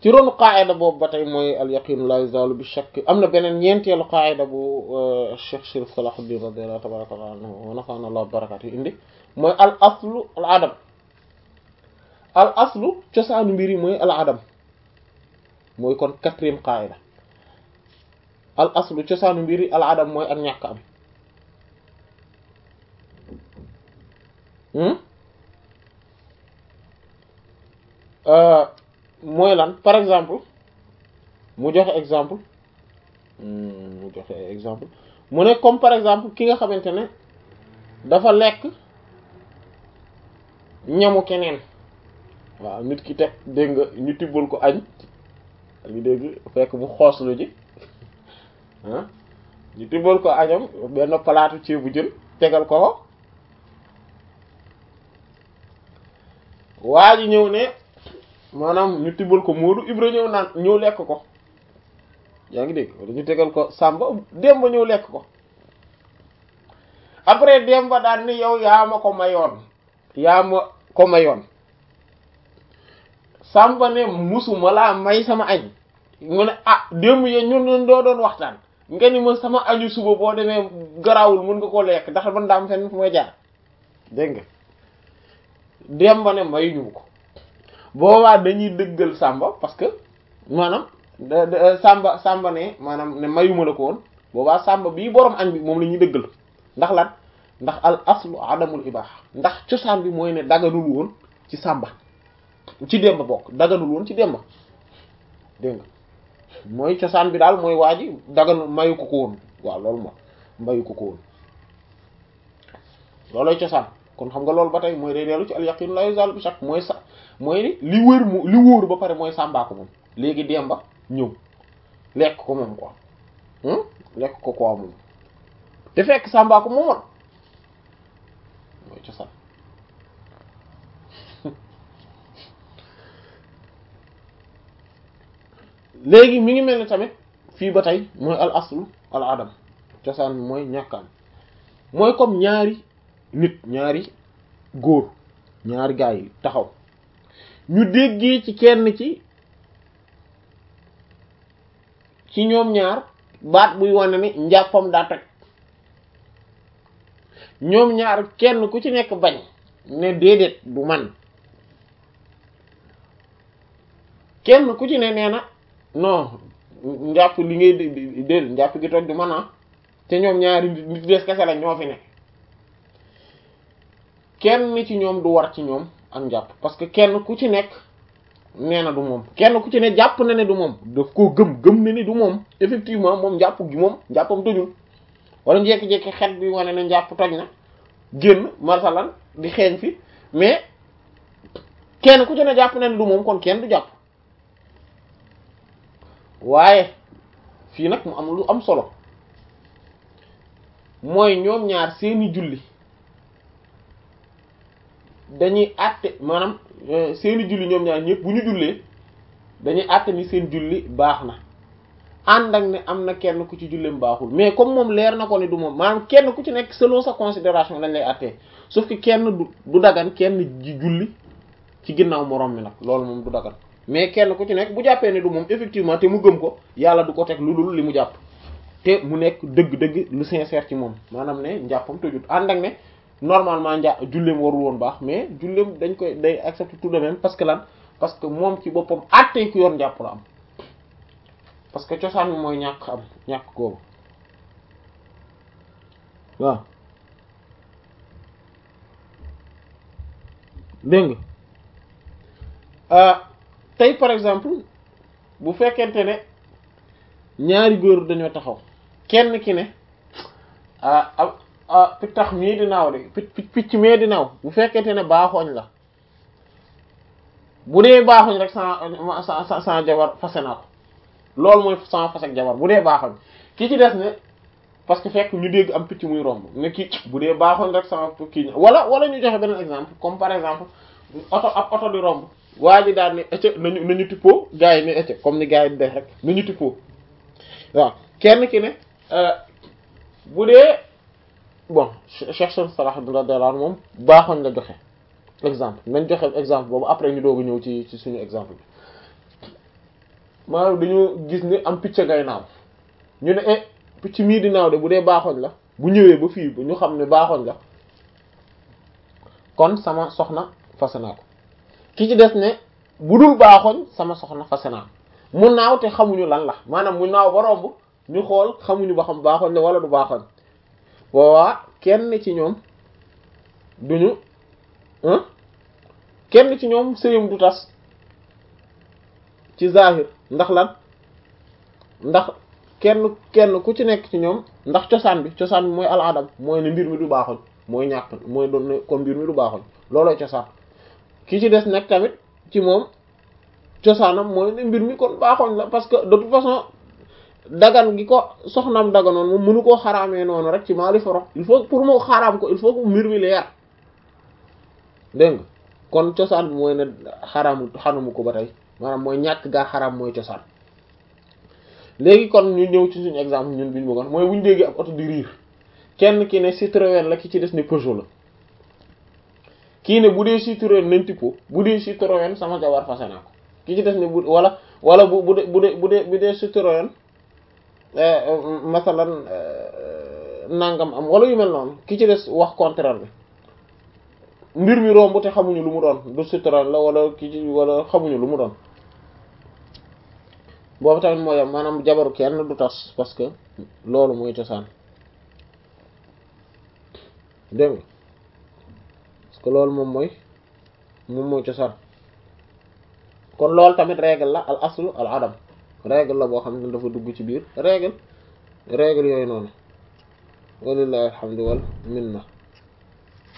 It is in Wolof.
ci ronu qaida boobu ba tey mooy al yaqinu la yuzalu bi shakk am na beneen ñeenteelu qaida bu Cheikh Chérif Salahuddin radiyallahu tabaraka anhu wa nafa'ana Allah barakatu indi mooy al aslu al adam al aslu cosaanu mbir yi mooy al adam mooy kon quatrième qaida al aslu cosaanu mbir yi al adam mooy ak ñàkk am mooy lan par exemple mu joxe exemple mu joxe exemple mu ne comme par exemple ki nga xamante ne dafa lekk ñamu keneen waaw nit ki teg dégg nga ñu tibbal ko añ li dégg fekk mu xooslu ji ah ñu tibbal ko añam benn palaatu ceebu jën tegal ko ko waa ji ñëw ne maanaam ñu tibbal ko Moodu Ibra ñëw naan ñëw lekk ko yaa ngi dégg wala ñu tegal ko Samba Demba ñëw lekk ko après Demba daan ni yow yaa ma ko mayoon yaa ma ko mayoon Samba ne musuma laa may sama añ mu ne ah démb yee ñun ñun doo doon waxtaan nga ni ma sama añu suba boo demee garawul mun nga ko lekk ndax man daam fenn fu ma jaar dégg nga Demba ne mayuñu ko boobaa dañuy dëggal Samba parce que maanaam Samba Samba ne maanaam ne mayuma la ko woon boobaa Samba bii borom añ bi moom la ñuy dëggal ndax lan ndax al aslu adamul ibaaha ndax cosaan bi mooy ne daganul woon ci Samba ci Demba bokk daganul woon ci Demba dégg nga mooy cosaan bi daal mooy waa ji daganul mayu ko ko woon waaw loolu moom mayu ko ko woon loolooy cosaan kon xam nga loolu ba tey mooy day dellu ci al yaqin la yuzalu bi shakk mooy sa mooy li wër mu li wóoru ba pare mooy Samba ko moom léegi Demba ñëw lekk ko moom quoi lekk ko quoi moom te fekk Samba ko moomoon mooy cosaan léegi mi ngi mel ni tamit fii ba tey mooy al aslu al adam cosaan mooy ñàkkaan mooy comme ñaari nit ñaari góor ñaari gaa yi taxaw ñu déggee ci kenn ci ci ñoom ñaar baat buy wane ni njàppam daa toj ñoom ñaar kenn ku ci nekk bañ ne déedéet du man kenn ku ci ne nee na non njàpp li ngay déedéet njàpp gi toj du man a te ñoom ñaari nit des kese la ñoo fi ne kenn ci ñoom du war ci ñoom ak njàpp parce que kenn ku ci nekk nee na du moom kenn ku ci ne jàpp na ne du moom daf koo gëm gëm na ni du moom effectivement moom njàpp gi moom njàppam tojul wala njekki-jekki xet bi wane ne njàpp toj na génn marsalan di xeeñ fi mais kenn ku ci ne jàpp na ne du moom kon kenn du jàpp waaye fii nag mu am lu am solo mooy ñoom ñaar seeni julli dañuy àtte maanaam seeni julli ñoom ñaar ñëpp bu ñu jullee dañuy àtte ni seen julli baax na ànd ak ne am na kenn ku ci julleem baaxul mais comme moom leer na ko ne du moom maanaam kenn ku ci nekk selon sa considération lañ lay àttee sauf que kenn du du dagan kenn ji julli ci ginnaaw moroom mi nag loolu moom du dagan mais kenn ku ci nekk bu jàppee ne du moom effectivement te mu gëm ko yàlla du ko teg lu dul li mu jàpp te mu nekk dëgg-dëgg lu sincère ci moom maanaam ne njàppam tojut ànd ak ne normalement njà julleem warul woon baax mais julleem dañ koy day accepter tout de même parce que lan parce que moom ci boppam àttee ku yor njàpp la am parce que cosaan bi mooy ñàkk am ñàkk googu waaw dégg nga tey par exemple bu fekkente ne ñaari góor dañoo taxaw kenn ki ne ah ah pittax mii di naaw de picc picc mii di naaw bu fekkente ne baaxooñ la bu dee baaxooñ rek sa sa sa jabar fase naa ko loolu mooy sama fase ak jabar bu dee baaxooñ ki ci des ne parce que fekk ñu dégg am picc muy romb ne kii bu dee baaxooñ rek sama kii wala wala ñu joxe beneen exemple comme par exemple oto ab oto di romb waa ji daal ne ëcc nañu nañu tippoo gars yi ne ëcc comme ni gars yi di def rek nañu tippoo waaw kenn ki ne bu dee bon Cheikh Salah radiyallahu anhu moom baaxoon la joxe exemple nañ joxe exemple boobu après ñu doog a ñëw ci ci suñu exemple bi maanaam dañoo gis ne am picc ngay naaw ñu ne eh picc mii di naaw de bu dee baaxoñ la bu ñëwee ba fii ñu xam ne baaxoñ la kon sama soxna fase naa ko ki ci des ne bu dul baaxoñ sama soxna fase naa mu naaw te xamuñu lan la maanaam mu naaw ba romb ñu xool xamuñu ba xam baaxoñ la wala du baaxoñ boobaa kenn ci ñoom duñu kenn ci ñoom sëyam du tas ci zahir ndax lan ndax kenn kenn ku ci nekk ci ñoom ndax cosaan bi cosaan bi mooy al adam mooy ne mbir mi du baaxoñ mooy ñàkk mooy doon ne kon mbir mi du baaxoñ loolooy cosaan ki ci des nag tamit ci moom cosaanam mooy ne mbir mi kon baaxoñ la parce que de toute façon dagan gi ko soxnaam daganoon moom mënu koo xaraamee noonu rek ci maali foro il faut pour moo xaraam ko il faut que mbir mi leer dégg nga kon cosaan bi mooy ne xaraamu xanamu ko ba tey maanaam mooy ñàkk gaa xaraam mooy cosaan léegi kon ñu ñëw ci suñu exemple ñun bi ñu bëggoon mooy bu ñu déggee ab oto di riir kenn ki ne Citroën la ki ci des ne Peugeot la kii ne bu dee Citroën nañ tipo bu dee Citroën sama jabar fase naa ko ki ci des ne bu wala wala bu bu dee bu dee bu dee bu dee Citroën masalan nangam am wala yu mel noonu ki ci des wax contraire bi mbir mi romb te xamuñu lu mu doon du Citroën la wala ki ci wala xamuñu lu mu doon boobu tamit mooy am maanaam jabaru kenn du tas parce que loolu mooy cosaan dégg nga parce que loolu moom mooy moom mooy cosaan kon loolu tamit règle la al aslu al adam règle la boo xam ne dafa dugg ci biir règle règle yooyu noonu walillahi alhamdu wal minna